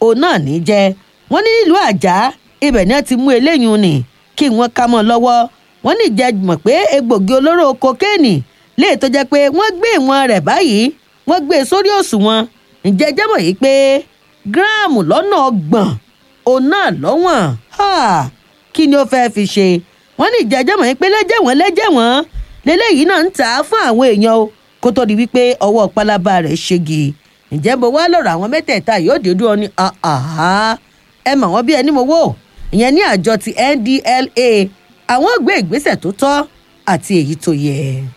òun náà ní jẹ́ wọ́n ní nílùú àjà ibẹ̀ ni wọ́n ti mú eléyìí nì kí wọ́n ká mọ́ lọ́wọ́ wọ́n ní ìjẹ́ mọ̀ pé egbògi olóró kokéènì léè tó jẹ́ pé wọ́n gbé ìwọ̀n rẹ̀ báyìí wọ́n gbé e sórí òṣùwọ̀n ǹjẹ́ jẹ́ mọ̀ yìí pé gíráàmù lọ́nà ọgbọ̀n òun náà lọ́wọ̀n kí ni ó fẹ́ẹ́ fi ṣe wọ́n ní ìjẹ́ jẹ́ mọ̀ yìí pé lẹ́jẹ̀ wọ́n lẹ́jẹ̀ wọ́n lélẹ́yìí náà ń tà á fún àwọn èèyàn o kó tó di wípé ọwọ́ pálábá rẹ̀ ṣégi ǹjẹ́ bó wá lọ́rọ̀ àwọn mẹ́tẹ̀ẹ̀ta yóò dé dúró ní ẹ mọ̀ wọ́n bí ẹni mo wò ìyẹn ní àjọ ti ndla àwọn gbé ìgbésẹ̀ tó tọ́ àti èyí tó yẹ.